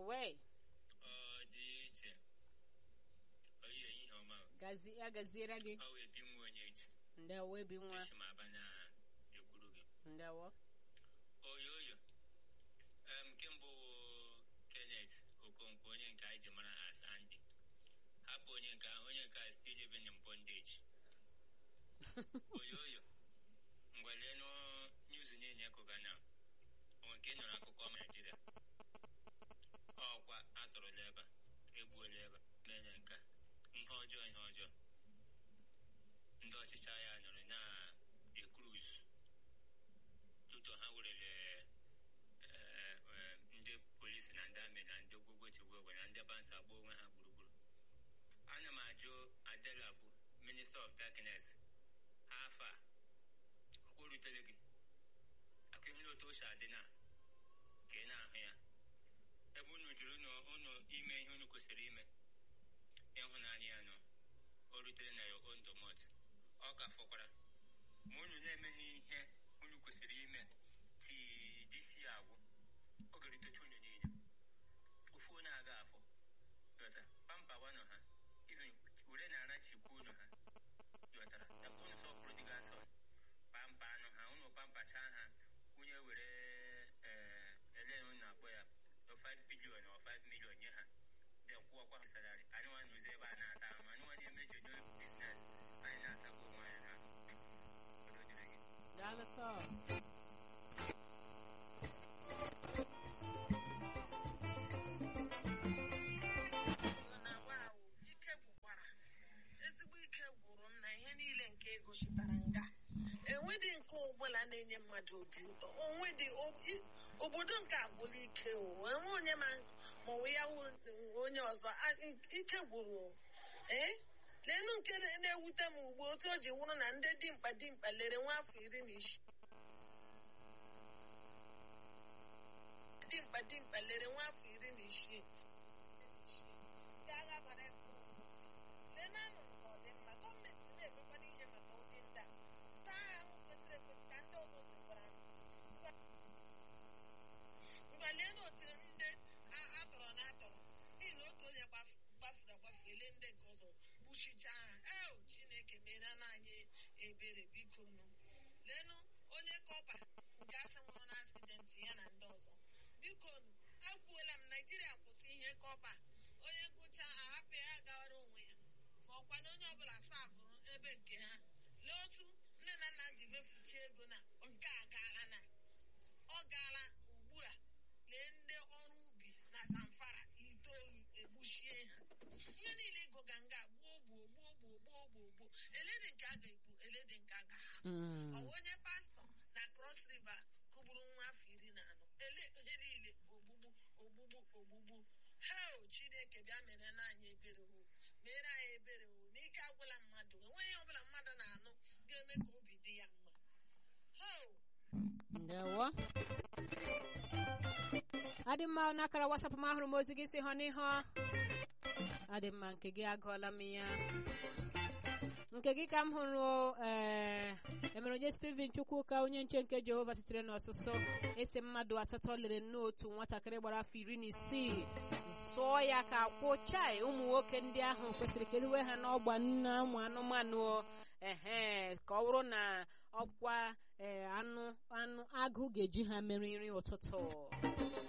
ewe ọ dị iche oyi ehihie ọma o. gazi ya gaziere gị ọ wee bi nwa onye echi ndewo ebi nwa echi ma aba na ekwuru gị ndewo oyo oyo em nke mbụ wụ Kenneth Okonkwo onye nke anyị ji mara as Andy hapụ onye nke ahụ onye nke a still living in bondage oyo oyo ngwalenu news niile ekụga na onwe nke ị nụrụ akụkọ Naijiria ọkwa atọrọla ebe a egbuola ebe a mere nke a ihe ọjọọ ihe ọjọọ ndị ọchịchị agha nọrọ na-ekruz tutu ha werere eh, eh, ndị polisi na ndị amị na ndị ogwogwo chigwogwe na ndị bansa agba onwe ha gburugburu ana m ajụ adela bụ minista of darkness afọ a ọkwa o rutere gị aka ihe otu o si adị na ka ị na-ahụ ya ebe unu jụrụ unu unu ime ihe unu kwesịrị ime ịhụnanya ya nọ o rutere na ya o ndụmọdụ ọ ka fọkwara ma unu na-emeghị ihe unu kwesịrị ime tii disi agwụ ọ ga-eritecha unu niile ofu onye aga afọ ghọtara pampa wanụ ha even were na-ara chikwa unu ha ghọtara takwa unu sọpụrụ dị gasọ pampa anụ ha unu pampacha ha onye were ee ele unu na-akpọ ya 5 bilion ọ 5 million nye ha de kwụọkwa ha salari anyị nwa n'ụzọ ebe a na-ata ahụ anyị nwa na-eme jodo biznes anyị na-atakwa onwe anyị na obodo dịrị gị daalụ sọ na wow, ike gwụkwara ezigbo ike gwụrụ m na ihe niile nke egosipụtara nga enwedị nke ọbụla na-enye mmadụ obi ụtọ onwedị o- i- obodo nke agwụla ike o enwe onye ma maọbụ ya wụ onye ọzọ a- i- ike gwụrụ o. ee leenụ nke na- na-ewute m ugbu otu o ji wụrụ na ndị dimkpa dimkpa lere nwa afọ iri na isii dimkpa dimkpa lere nwa afọ iri na isii ndị agha gbara ekwu lenanụ nke ọ dị mma gọọmenti na-emekwana ihe maka ụdị ndị a ndị agha ahụ kwesịrị ekwesị ka ndị ọzọ zekwara ngwa leenụ otu ndị a- atọrọ na atọrọ n'ihi na otu onye gbaf- gbafuru agbafu ele ndị nke ọzọ gbuchichaa ha eo chineke mere na anyị ebere biko nụ leenụ onye kọpa nke asị nwụrụ na asidenti ya na ndị ọzọ biko nụ akwuola m naijiria kwụsị ihe kọpa onye ngụcha ahapụ ya gawara onwe ya ma ọkwa na onye ọbụla safụrụ ebe nke ha lee otu nne na nna ji mefuchi ego na nke a gaala na ọ gaala ugbu a lee ndị ọrụ ubi na zamfara itoolu egbuchie ha ihe niile ịgụga nga gbuo gbuo gbuo gbuo gbuo gbuo gbuo eledị nke a ga-egbu eledị nke a ga-ahapụ Mm. ọ bụ onye pastọ na cross river kụgburu nwa afọ iri na anọ ele ihe niile ogbugbu ogbugbu ogbugbu hel chineke bịa mere na anyị ebere o mere anyị ebere o n'ike agwụla mmadụ enweghị ọbụla mmadụ na-anụ ga-eme ka obi dị ya mma hel ndewo adị mma n'akara wasapụ m ahụrụ m ozi gị si hụ n'ihu adị mma nke gị agụọla m ya nke gị ka m hụrụ ee emere onye steven chukwuka onye nche nke jehova sitere n'ọsụsụ esi mmadụ asatọ lere n'otu nwatakịrị gbara afọ iri na isii sụọ ya ka kwụchai ụmụ nwoke ndị ahụ kwesịrị ka eriwe ha n'ọgba nna ụmụ anụmanụ ehe ka ọ bụrụ na ọkwa ee anụ anụ agụ ga-eji ha mere nri ụtụtụ